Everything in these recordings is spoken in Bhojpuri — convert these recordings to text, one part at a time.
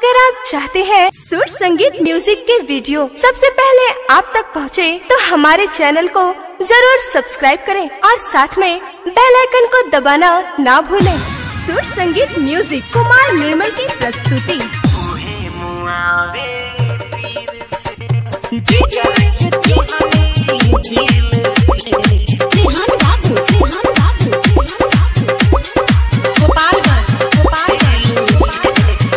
अगर आप चाहते हैं सुर संगीत म्यूजिक के वीडियो सबसे पहले आप तक पहुंचे, तो हमारे चैनल को जरूर सब्सक्राइब करें और साथ में बेल आइकन को दबाना ना भूलें। सुर संगीत म्यूजिक कुमार निर्मल की प्रस्तुति रेहान बाबू रेहान बाबू गोपालगंज गोपालगंज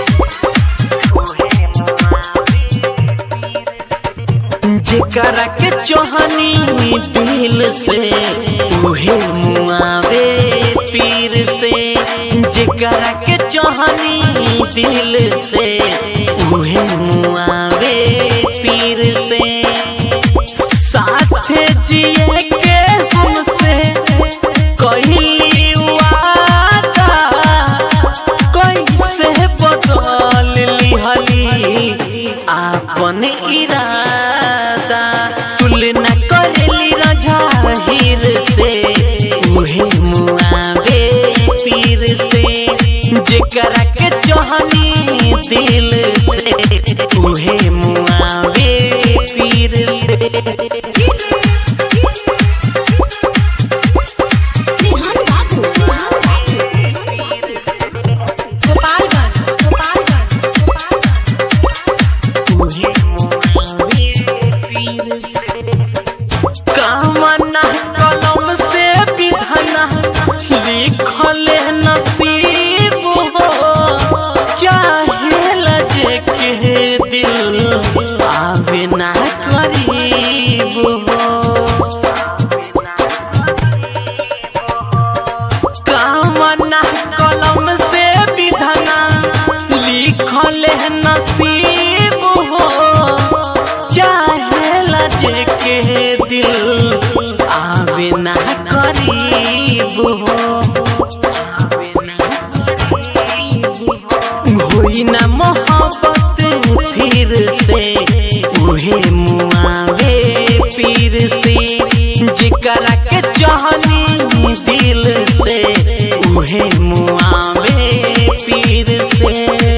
जेकरा के चोहनी दिल से उहे मुआवे पीर से जेकरा के चोहनी दिल से उहे मुआवे पीर से साथे जिए के हमसे कहली वादा कैसे बदल लिहली आपन इरादा तुलना करली रजाहिर से उहे मुआवे पीर से जेकरा के चोहनी दिल से उहे मुआवे पीर से रेहान बाबू गोपालगंज गोपालगंज कामना कलम से विधना लिखल नसीब हो चाहे लजे के दिल आवे ना करीब हो कामना कलम से विधना लिखल नसीब हो चाहे लजे के दिल आवे ना करीब हो होई ना मोहब्बत फिर से उहे मुआवे पीर से जिकरा के चाहनी दिल से उहे मुआवे पीर से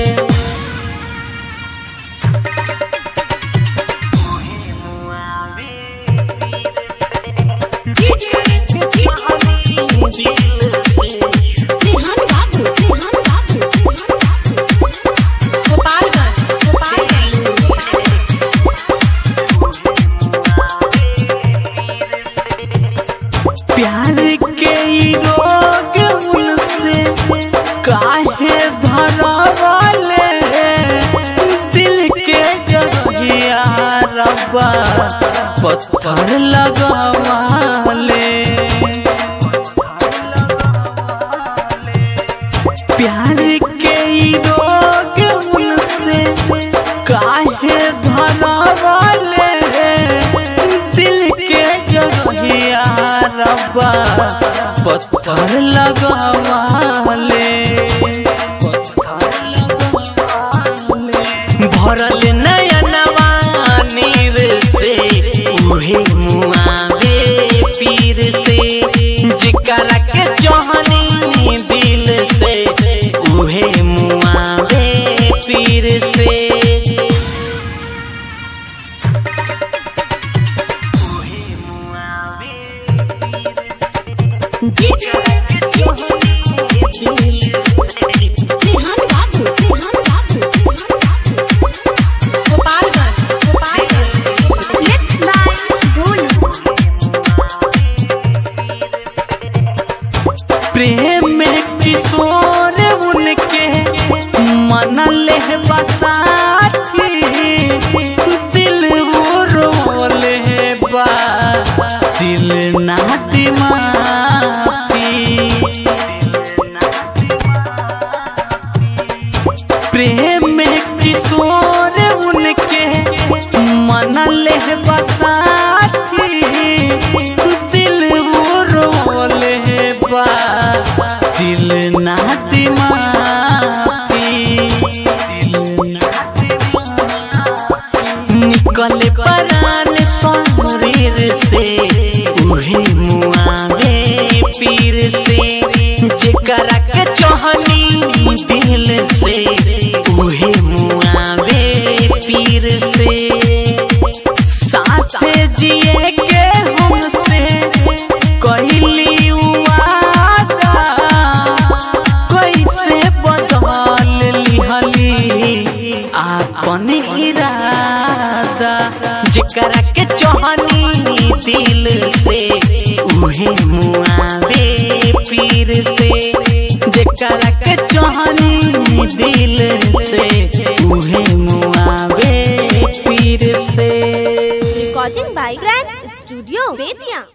रेहान बाबू रेहान बाबू गोपालगंज गोपालगंज प्यार के ई रोग उनसे काहे धरवाले दिल के जगिया रब्बा पत्थर लगवाले प्यार के ई रोग उनसे काहे धरवाले दिल के जगिया रब्बा पत्थर लगवाले भरल नयनवा नीर से उहे मुआवे पीर से जिकरा के चोहनी दिल से उहे मुआवे पीर से रेहान बाबू रेहान बाबू गोपालगंज गोपालगंज Let's fly, बोलो प्रेम में किशोर उनके मन ले बसाती दिल वो रोले बा दिल ना दिमाती प्रेम में किशोर उनके मन ले बसाती दिल वो रोले बा दिल ना दिमाती निकल परान शरीर से उहे मुआवे पीर से जेकरा के चोहनी दिल से उहे मुआ जेकरा के चोहनी दिल से उहे मुआवे पीर से जेकरा के चोहनी दिल से उहे मुआवे पीर से recording by grand studio Bettiah